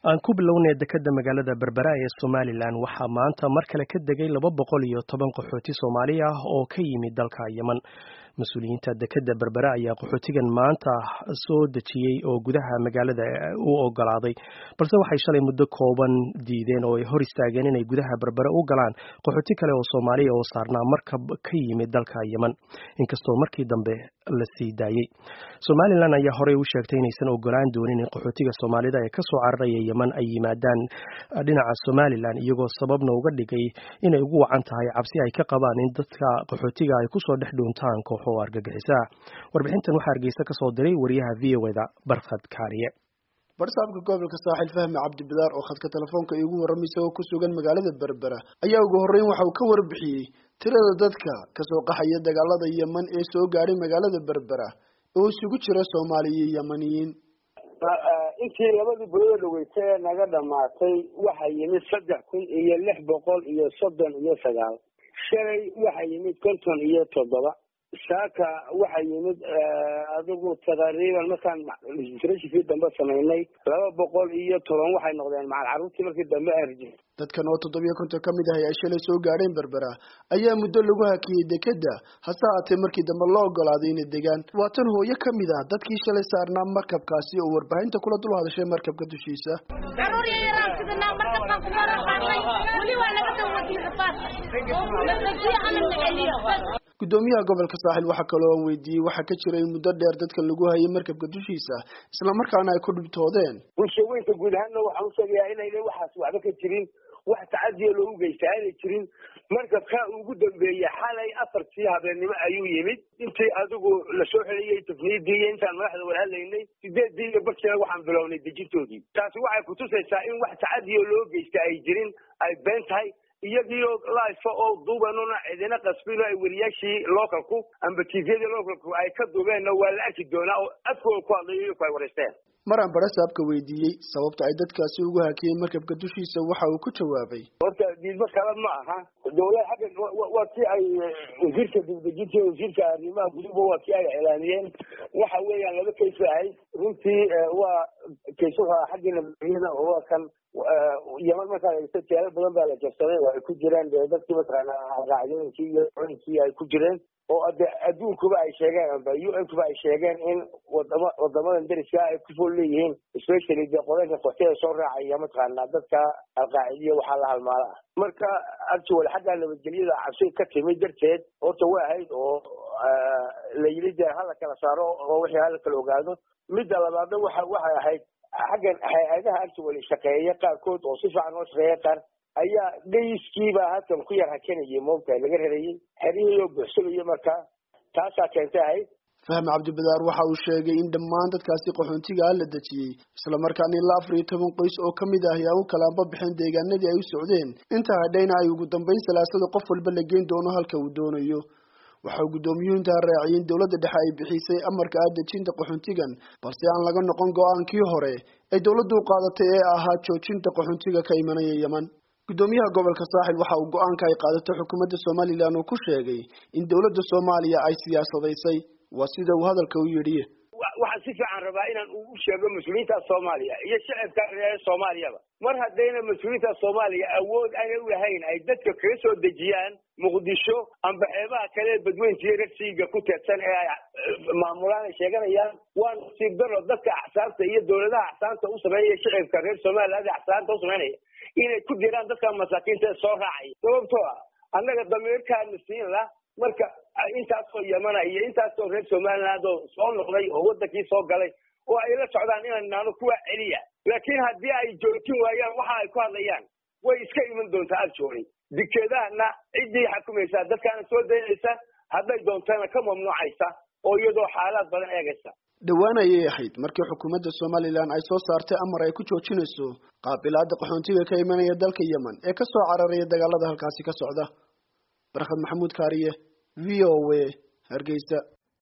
aan ku bilownay dekeda magaalada berbera ee somalilan waxaa maanta mar kale ka degay laba boqol iyo toban qaxooti soomaali ah oo ka yimid dalka yeman mas-uuliyiinta dekeda berbera ayaa qaxootigan maanta soo dejiyey oo gudaha magaalada u ogolaaday balse waxay shalay muddo kooban diideen oo ay hor istaageen inay gudaha berbera u galaan qaxooti kale oo soomaaliya oo saarnaa markab ka yimid dalka yeman inkastoo markii dambe la sii daayey somalilan ayaa horey u sheegtay inaysan ogolaan doonin in qaxootiga soomaalida ee kasoo cararaya yeman ay yimaadaan dhinaca somalilan iyagoo sababna uga dhigay inay ugu wacan tahay cabsi ay ka qabaan in dadka qaxootiga ay kusoo dhex dhuuntaan kooxo argagixisa warbixintan waxaa hargeysa kasoo diray wariyaha v o da barkhad kaariye barsaabka gobolka saaxil fahmi cabdibidaar oo khadka telefoonka iigu warramaysa oo ku sugan magaalada berbera ayaa ugu horreyn waxa uu ka warbixiyey tirada dadka kasoo qaxaya dagaalada yeman ee soo gaadhay magaalada berbera oo isugu jira soomaaliya iyo yemaniyiin intii labadii bulada dhaweytay ee naga dhamaatay waxaa yimid saddex kun iyo lix boqol iyo soddon iyo sagaal shalay waxaa yimid konton iyo toddoba saaka waxaa yimid adigu taqriiban markaan rashifkii dambe samaynay laba boqol iyo toban waxay noqdeen macal carruurtii markii dambe arji dadkan oo toddobiyo konton ka mid ahay ay shalay soo gaadheen berbera ayaa muddo lagu hakiyey dekeda hase haatee markii dambe loo ogolaaday inay degaan waa tan hooyo ka mid ah dadkii shalay saarnaa markabkaasi oo warbaahinta kula dul hadashay markabka dushiisa gudoomiyaha gobolka saaxil waxaa kaloo aan weydiiyey waxaa ka jira in muddo dheer dadkan lagu hayay markabka dushiisa islamarkaana ay ku dhibtoodeen bulshaweynka guud ahaanna waxaan usheegayaa inayna waxaas waxba ka jirin wax tacadiya loogu geysta aanay jirin markabka ugu dambeeyey xalay afartii habeennimo ayuu yimid intii adigu lasoo xeliyey tafniidii iyo intaan madaxda wada hadlaynay sideedii iyo barkiina waxaan bilownay dejintoodii taasi waxay kutusaysaa in wax tacadiya loo geysta ay jirin ay been tahay iyagiioo life oo duubanuna cidina qasbino ay weriyaashii localku amba tviyadii localku ay ka duubeenna waa la arki doonaa oo afkooda ku hadlayo iyaku ay wareysteen maraan barasaabka weydiiyey sababta ay dadkaasi ugu hakiyeen markabka dushiisa waxa uu ku jawaabay horta diidmo kale ma aha dawlad xagga waa kii ay wasiirka dibdejinta iyo wasiirka arrimaha guduba waa kii ay iclaamiyeen waxa weeyaan laba kays ba ahayd runtii waa kays wuxuu aha xaggii nabadgelyada oo waa kan yeman markaa egto jeelal badan baa la jabsaday oo ay ku jireen dee dadkii mataqaana raacdooyinkii iyo colinkii ay ku jireen oo de adduunkuba ay sheegeen amba u n kuba ay sheegeen in wadama wadamadan deriska ay ku fool leeyihiin especially dee qodanka qoxtida soo raacaya mataqaana dadka alqaacidiya waxaa la halmaala ah marka actual xagga nabadgelyada cabsi ka timid darteed horta way ahayd oo la yidhi dee hala kala saaro oo wixii hala kala ogaado midda labaadna waxa waxay ahayd xaggan hay-adaha actual shaqeeya qaarkood oo si fiican oo shaqeeya qaar ayaa dhayskiibaa halkan ku yar hakanayay moogtahay laga rarayay xerihii oo buuxsamayo markaa taasaa keentay ahayd fahmi cabdibadaar waxa uu sheegay in dhammaan dadkaasi qaxoontiga ah la dejiyey islamarkaana ilaa afar iyo toban qoys oo ka mid ah ayaa u kalaanba bixeen deegaanadii ay u socdeen inta hadhayna ay ugu dambayn salaasada qof walba la geyn doono halka uu doonayo waxau guddoomiyuhu intaa raaciyay in dowladda dhexe ay bixisay amarka ah dejinta qaxoontigan balse aan laga noqon go-aankii hore ay dowladdu u qaadatay ee ahaa joojinta qaxoontiga ka imanaya yeman guddoomiyaha gobolka saaxil waxa uu go-aanka ay qaadatay xukuumadda somalilan uu ku sheegay in dowladda soomaaliya ay siyaasadaysay waa sida uu hadalka u yidhi waxaan si fiican rabaa inaan u sheego mas-uuliyiinta soomaaliya iyo shacabka reer soomaaliyaba mar haddayna mas-uuliyiinta soomaaliya awood aanay u lahayn ay dadka kaga soo dejiyaan muqdisho amba xeebaha kale badweyntiiyo ragsiga ku teedsan ee ay maamulaan ay sheeganayaan waa nasiib daro dadka axsaabta iyo dowladaha axsaabta u sameynaya shacabka reer somaliland axsaabta u sameynaya inay ku jiraan dadka masaakiinta ee soo raacaya sababtoo ah annaga damiirkaana siin lah marka intaasoo yamana iyo intaasoo reer somaliland oo soo noqday oo wadankii soo galay oo ay la socdaan inaan naano kuwa celiya laakiin haddii ay joojin waayaan waxa ay ku hadlayaan way iska iman doontaa aljoori dikeedahana ciddii xakumaysaa dadkaana soo daynaysa hadday doontana ka mamnuucaysa oo iyadoo xaalaad badan eegaysa dhowaan ayay ahayd markii xukuumadda somalilan ay soo saartay amar ay ku joojinayso qaabilaada qaxoontiga ka imanaya dalka yemen ee ka soo cararaya dagaalada halkaasi ka socda barkhad maxamuud kaariye v o a hargeysa